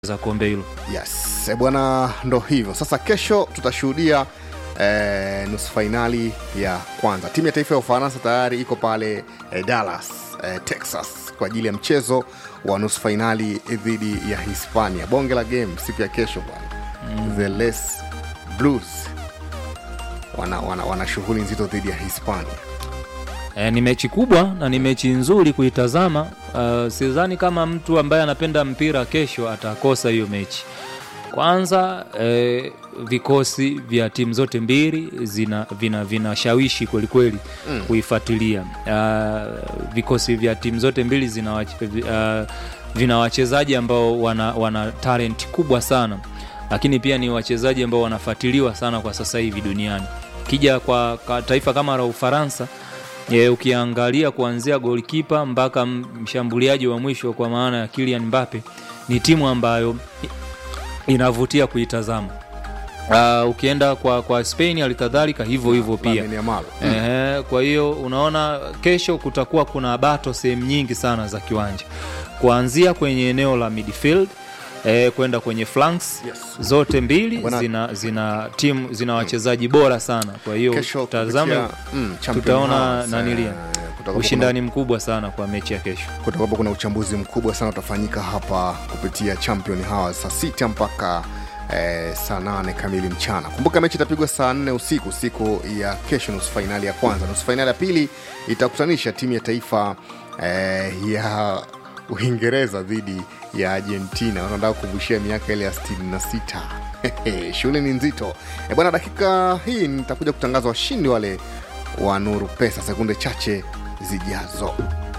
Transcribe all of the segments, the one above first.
za kombe hilo. Yes, eh, bwana, ndo hivyo sasa. Kesho tutashuhudia eh, nusu fainali ya kwanza. Timu ya taifa ya Ufaransa tayari iko pale eh, Dallas eh, Texas kwa ajili ya mchezo wa nusu fainali dhidi ya Hispania. Bonge la game siku ya kesho bwana mm. The Les Blues wana, wana, wana shughuli nzito dhidi ya Hispania. E, ni mechi kubwa na ni mechi nzuri kuitazama. Uh, sidhani kama mtu ambaye anapenda mpira kesho atakosa hiyo mechi. Kwanza eh, vikosi vya timu zote mbili zina vina vinashawishi kwelikweli mm. kuifuatilia. Uh, vikosi vya timu zote mbili zina uh, vina wachezaji ambao wana, wana talent kubwa sana, lakini pia ni wachezaji ambao wanafuatiliwa sana kwa sasa hivi duniani. Kija kwa, kwa taifa kama la Ufaransa Ye, ukiangalia kuanzia golkipa mpaka mshambuliaji wa mwisho kwa maana ya Kylian Mbappe ni timu ambayo inavutia kuitazama. Uh, ukienda kwa, kwa Spain alikadhalika hivyo hivyo pia mm. Ehe, kwa hiyo unaona kesho kutakuwa kuna bato sehemu nyingi sana za kiwanja kuanzia kwenye eneo la midfield eh, kwenda kwenye flanks Yes. zote mbili Bwana- zina zina timu zina wachezaji bora sana, kwa hiyo Kesho tazame kupitia, mm, Champion tutaona House, nanilia eh, kutakuwa ushindani mkubwa sana kwa mechi ya kesho. kutakuwapo kuna uchambuzi mkubwa sana utafanyika hapa kupitia Champion Hours saa sita mpaka eh, saa nane kamili mchana. Kumbuka mechi itapigwa saa nne usiku siku ya kesho, nusu fainali ya kwanza. Nusu fainali ya pili itakutanisha timu ya taifa eh, ya Uingereza dhidi ya Argentina. Wanataka kukumbushia miaka ile ya 66. Shughuli ni nzito e bwana. Dakika hii nitakuja kutangaza washindi wale wa Nuru Pesa sekunde chache zijazo.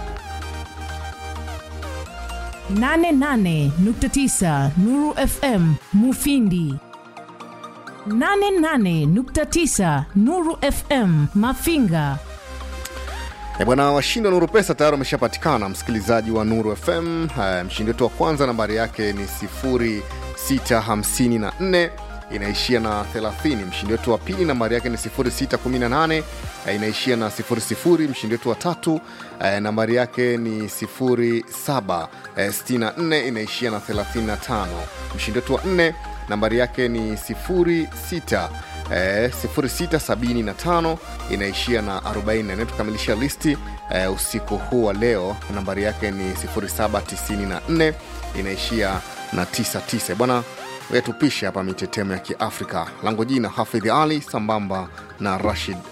88.9 Nuru FM Mufindi 88.9 Nuru FM Mafinga E bwana, washindi wa Nuru Pesa tayari wameshapatikana, msikilizaji wa Nuru FM. Uh, mshindi wetu wa kwanza nambari yake ni 0654 inaishia na 30. Mshindi wetu wa pili nambari yake ni 0618 uh, inaishia na 00. Mshindi wetu wa tatu uh, nambari yake ni 0764 inaishia na 35. Mshindi wetu wa nne nambari yake ni 06 eh, 0675 inaishia na 40 na tukamilisha listi eh, usiku huu wa leo nambari yake ni 0794 inaishia na 99 bwana wetupishe hapa mitetemo ya kiafrika langu jina hafidhi ali sambamba na rashid